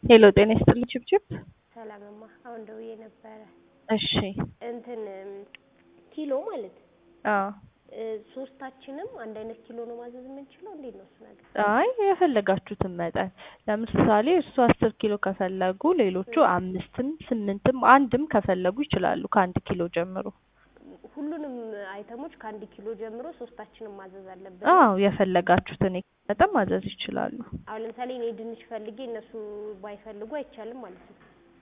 ሄሎ ጤና ይስጥልኝ ችብችብ። ሰላምማ አሁን ደውዬ ነበረ። እሺ እንትን ኪሎ ማለት አዎ እ ሶስታችንም አንድ አይነት ኪሎ ነው ማዘዝ የምንችለው? እንዴት ነው እሱ ነገር? አይ የፈለጋችሁትን መጠን ለምሳሌ እርሱ አስር ኪሎ ከፈለጉ ሌሎቹ አምስትም ስምንትም አንድም ከፈለጉ ይችላሉ ከአንድ ኪሎ ጀምሮ። ሁሉንም አይተሞች ከአንድ ኪሎ ጀምሮ ሶስታችንም ማዘዝ አለብን? አዎ የፈለጋችሁትን መጠን ማዘዝ ይችላሉ። አሁን ለምሳሌ እኔ ድንች ፈልጌ እነሱ ባይፈልጉ አይቻልም ማለት ነው?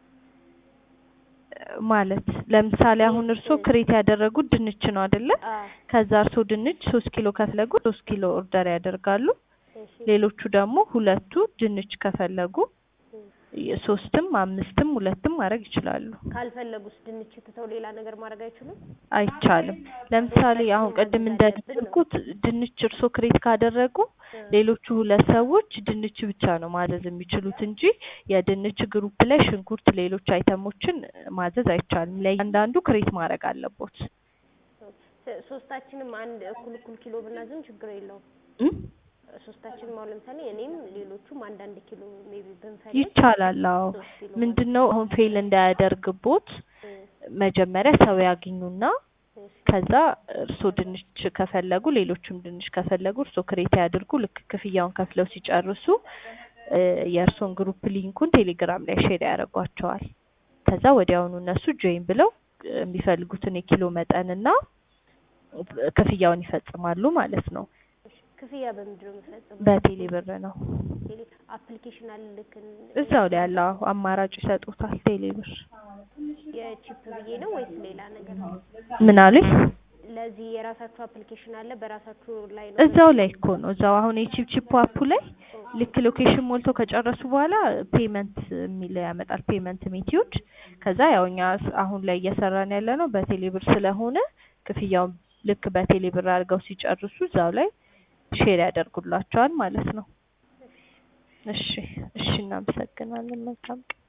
ማለት ለምሳሌ አሁን እርሶ ክሬት ያደረጉት ድንች ነው አይደለ? አዎ ከዛ እርሶ ድንች ሶስት ኪሎ ከፈለጉ ሶስት ኪሎ ኦርደር ያደርጋሉ። እሺ ሌሎቹ ደግሞ ሁለቱ ድንች ከፈለጉ ሶስትም አምስትም ሁለትም ማድረግ ይችላሉ። ካልፈለጉስ ድንች ትተው ሌላ ነገር ማድረግ አይችሉም? አይቻልም። ለምሳሌ አሁን ቅድም እንደነገርኩት ድንች እርሶ ክሬት ካደረጉ ሌሎቹ ሁለት ሰዎች ድንች ብቻ ነው ማዘዝ የሚችሉት እንጂ የድንች ግሩፕ ላይ ሽንኩርት፣ ሌሎች አይተሞችን ማዘዝ አይቻልም። ለእያንዳንዱ ክሬት ማድረግ አለቦት። ሶ- ሶስታችንም አንድ እኩል እኩል ኪሎ ብናዝም ችግር የለውም። እም? ሶስታችንም አሁን ለምሳሌ እኔም ሌሎቹም አንዳንድ ኪሎ ሜቢ ብንፈልግ ይቻላል። አዎ ሶስት ኪሎ ምንድነው አሁን ፌል እንዳያደርግቦት እ መጀመሪያ ሰው ያግኙና እሺ ከዛ እርሶ ድንች ከፈለጉ ሌሎቹም ድንች ከፈለጉ እርሶ ክሬት ያድርጉ። ልክ ክፍያውን ከፍለው ሲጨርሱ እ የእርሶን ግሩፕ ሊንኩን ቴሌግራም ላይ ሼር ያደርጓቸዋል። ከዛ ወዲያውኑ እነሱ ጆይን ብለው እ የሚፈልጉትን የኪሎ መጠንና ክፍያውን ይፈጽማሉ ማለት ነው። እሺ ክፍያ በምንድን ነው የምፈጽመው? በቴሌ ብር ነው። ቴሌ አፕሊኬሽን አለ ልክ እን- እዛው ላይ ያለው አዎ፣ አማራጭ ይሰጡታል። ቴሌ ብር የቺፕ ብዬ ነው ወይስ ሌላ ነገር? ምን አሉኝ? ለዚህ የራሳችሁ አፕሊኬሽን አለ በራሳችሁ ላይ ነው? እዛው ላይ እኮ ነው። እዛው አሁን የቺፕ ቺፕ አፑ ላይ ልክ ሎኬሽን ሞልቶ ከጨረሱ በኋላ ፔመንት የሚል ያመጣል። ፔመንት ሜቲዮድ ከዛ ያው እኛ ስ- አሁን ላይ እየሰራን ያለ ነው በቴሌ ብር ስለሆነ ክፍያውን ልክ በቴሌ ብር አድርገው ሲጨርሱ እዛው ላይ ሼር ያደርጉላቸዋል ማለት ነው። እሺ እሺ፣ እናመሰግናለን። መልካም ቀን